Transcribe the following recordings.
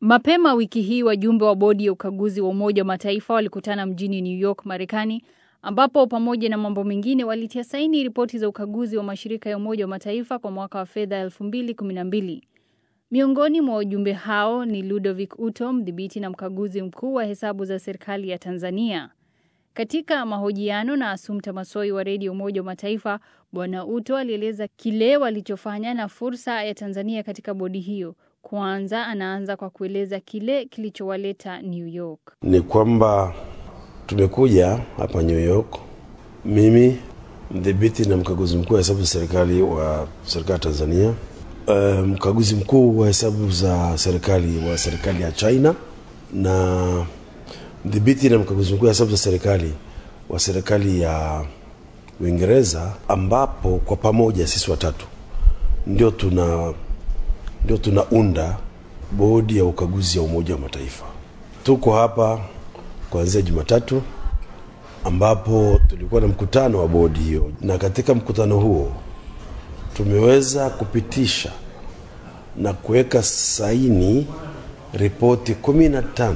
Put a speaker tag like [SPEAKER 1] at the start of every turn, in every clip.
[SPEAKER 1] Mapema wiki hii wajumbe wa bodi ya ukaguzi wa Umoja wa Mataifa walikutana mjini New York, Marekani, ambapo pamoja na mambo mengine walitia saini ripoti za ukaguzi wa mashirika ya Umoja wa Mataifa kwa mwaka wa fedha 2012. Miongoni mwa wajumbe hao ni Ludovic Uto, mdhibiti na mkaguzi mkuu wa hesabu za serikali ya Tanzania. Katika mahojiano na Asumta Masoi wa redio Umoja wa Mataifa, Bwana Uto alieleza kile walichofanya na fursa ya Tanzania katika bodi hiyo. Kwanza anaanza kwa kueleza kile kilichowaleta New York.
[SPEAKER 2] Ni kwamba tumekuja hapa New York, mimi mdhibiti na mkaguzi mkuu wa hesabu za serikali wa serikali ya Tanzania, uh, mkaguzi mkuu wa hesabu za serikali wa serikali ya China na mdhibiti na mkaguzi mkuu wa hesabu za serikali wa serikali ya Uingereza, ambapo kwa pamoja sisi watatu ndio tuna ndio tunaunda bodi ya ukaguzi ya Umoja wa Mataifa. Tuko hapa kuanzia Jumatatu ambapo tulikuwa na mkutano wa bodi hiyo, na katika mkutano huo tumeweza kupitisha na kuweka saini ripoti kumi na tano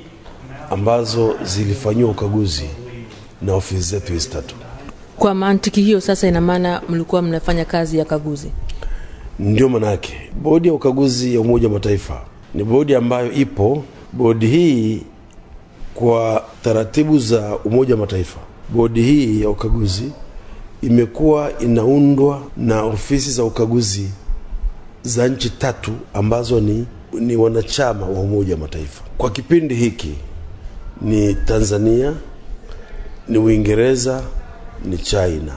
[SPEAKER 2] ambazo zilifanyiwa ukaguzi na ofisi zetu hizi tatu.
[SPEAKER 3] Kwa mantiki hiyo sasa, ina maana mlikuwa mnafanya kazi ya kaguzi?
[SPEAKER 2] Ndio manake bodi ya ukaguzi ya Umoja wa Mataifa ni bodi ambayo ipo. Bodi hii kwa taratibu za Umoja wa Mataifa, bodi hii ya ukaguzi imekuwa inaundwa na ofisi za ukaguzi za nchi tatu ambazo ni, ni wanachama wa Umoja wa Mataifa. Kwa kipindi hiki ni Tanzania, ni Uingereza, ni China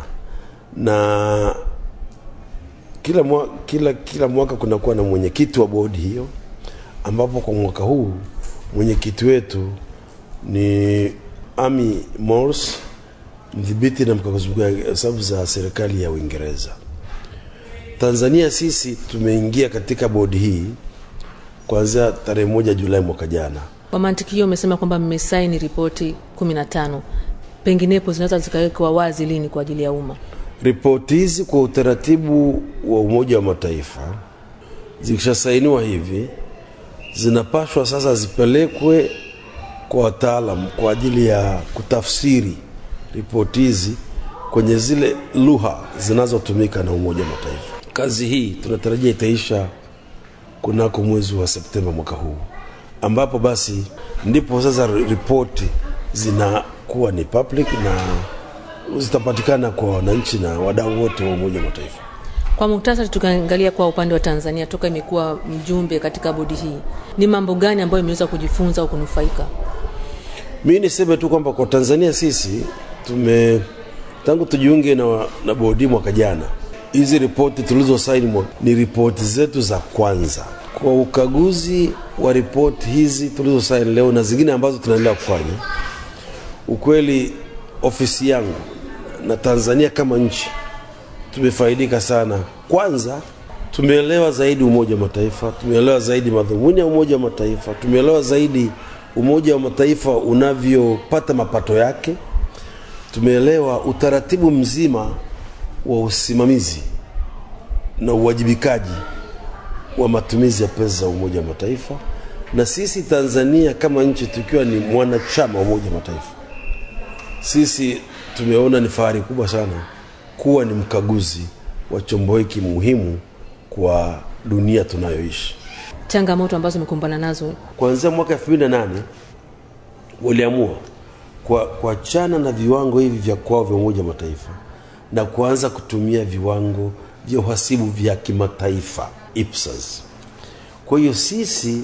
[SPEAKER 2] na kila, mwa, kila, kila mwaka kunakuwa na mwenyekiti wa bodi hiyo, ambapo kwa mwaka huu mwenyekiti wetu ni Amy Morse, mdhibiti na mkaguzi mkuu wa hesabu za serikali ya Uingereza. Tanzania sisi tumeingia katika bodi hii kuanzia tarehe moja Julai mwaka jana.
[SPEAKER 3] Kwa mantiki hiyo, umesema kwamba mmesaini ripoti kumi na tano, penginepo zinaweza zikawekwa wazi lini kwa ajili ya umma?
[SPEAKER 2] Ripoti hizi kwa utaratibu wa Umoja wa Mataifa zikishasainiwa hivi, zinapashwa sasa zipelekwe kwa wataalam kwa ajili ya kutafsiri ripoti hizi kwenye zile lugha zinazotumika na Umoja wa Mataifa. Kazi hii tunatarajia itaisha kunako mwezi wa Septemba mwaka huu, ambapo basi ndipo sasa ripoti zinakuwa ni public na zitapatikana kwa wananchi na wadau wote wa Umoja wa Mataifa.
[SPEAKER 3] Kwa muhtasari, tukaangalia kwa upande wa Tanzania, toka imekuwa mjumbe katika bodi hii, ni mambo gani ambayo imeweza kujifunza au kunufaika?
[SPEAKER 2] Mi niseme tu kwamba kwa Tanzania sisi tume tangu tujiunge na, na bodi mwaka jana, hizi ripoti tulizosaini ni ripoti zetu za kwanza kwa ukaguzi wa ripoti hizi tulizosaini leo na zingine ambazo tunaendelea kufanya. Ukweli ofisi yangu na Tanzania kama nchi tumefaidika sana. Kwanza tumeelewa zaidi Umoja wa Mataifa, tumeelewa zaidi madhumuni ya Umoja wa Mataifa, tumeelewa zaidi Umoja wa Mataifa unavyopata mapato yake, tumeelewa utaratibu mzima wa usimamizi na uwajibikaji wa matumizi ya pesa za Umoja wa Mataifa, na sisi Tanzania kama nchi tukiwa ni mwanachama wa Umoja wa Mataifa, sisi tumeona ni fahari kubwa sana kuwa ni mkaguzi wa chombo hiki muhimu kwa dunia tunayoishi.
[SPEAKER 3] Changamoto ambazo umekumbana nazo
[SPEAKER 2] Kuanzia mwaka 2008 waliamua kuachana na viwango hivi vya kwao vya Umoja wa Mataifa na kuanza kutumia viwango vya uhasibu vya kimataifa IPSAS. Kwa hiyo sisi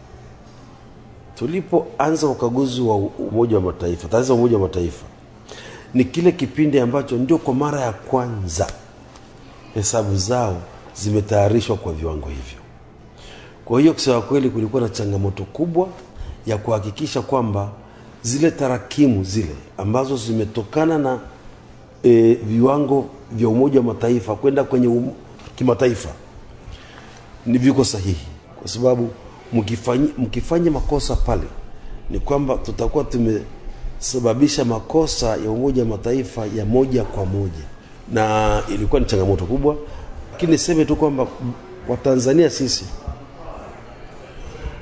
[SPEAKER 2] tulipoanza ukaguzi wa Umoja wa Mataifa, taasisi ya Umoja wa Mataifa ni kile kipindi ambacho ndio kwa mara ya kwanza hesabu zao zimetayarishwa kwa viwango hivyo. Kwa hiyo kusema kweli, kulikuwa na changamoto kubwa ya kuhakikisha kwamba zile tarakimu zile ambazo zimetokana na e, viwango vya Umoja wa Mataifa kwenda kwenye um, kimataifa ni viko sahihi, kwa sababu mkifanya, mkifanya makosa pale ni kwamba tutakuwa tumesababisha makosa ya Umoja wa Mataifa ya moja kwa moja, na ilikuwa ni changamoto kubwa, lakini niseme tu kwamba Watanzania sisi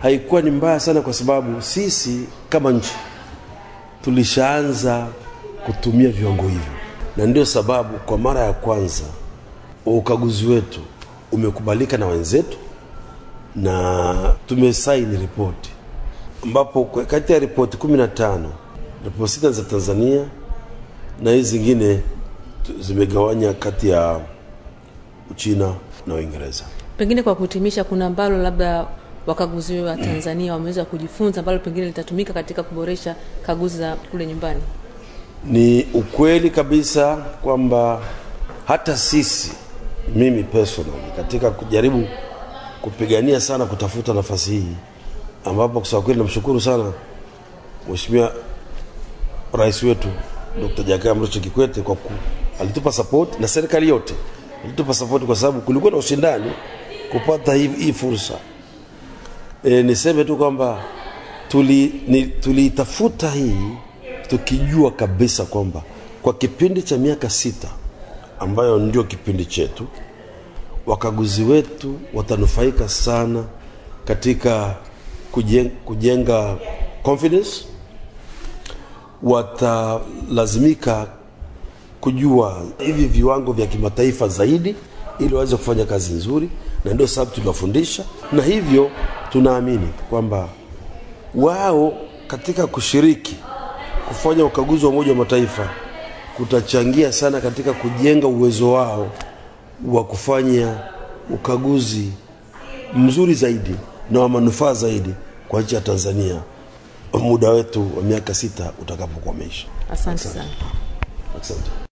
[SPEAKER 2] haikuwa ni mbaya sana, kwa sababu sisi kama nchi tulishaanza kutumia viwango hivyo, na ndio sababu kwa mara ya kwanza ukaguzi wetu umekubalika na wenzetu na tumesaini ripoti ambapo kati ya ripoti kumi na tano ripoti sita za Tanzania na hizi zingine zimegawanya kati ya Uchina na Uingereza.
[SPEAKER 3] Pengine kwa kuhitimisha, kuna ambalo labda wakaguzi wa Tanzania wameweza kujifunza ambalo pengine litatumika katika kuboresha kaguzi za kule nyumbani?
[SPEAKER 2] Ni ukweli kabisa kwamba hata sisi, mimi personally, katika kujaribu kupigania sana kutafuta nafasi hii, ambapo kusema kweli namshukuru sana Mheshimiwa Rais wetu Dr. Jakaya Mrisho Kikwete kwa ku, alitupa support na serikali yote ilitupa support kwa sababu kulikuwa na ushindani kupata hii, hii fursa. E, niseme tu kwamba tuliitafuta tuli hii tukijua kabisa kwamba kwa kipindi cha miaka sita ambayo ndio kipindi chetu, wakaguzi wetu watanufaika sana katika kujenga, kujenga confidence, watalazimika kujua hivi viwango vya kimataifa zaidi ili waweze kufanya kazi nzuri, na ndio sababu tunafundisha, na hivyo tunaamini kwamba wao katika kushiriki kufanya ukaguzi wa Umoja wa Mataifa kutachangia sana katika kujenga uwezo wao wa kufanya ukaguzi mzuri zaidi na wa manufaa zaidi kwa nchi ya Tanzania muda wetu wa miaka sita utakapokuwa umeisha.
[SPEAKER 3] Asante sana.
[SPEAKER 2] Asante.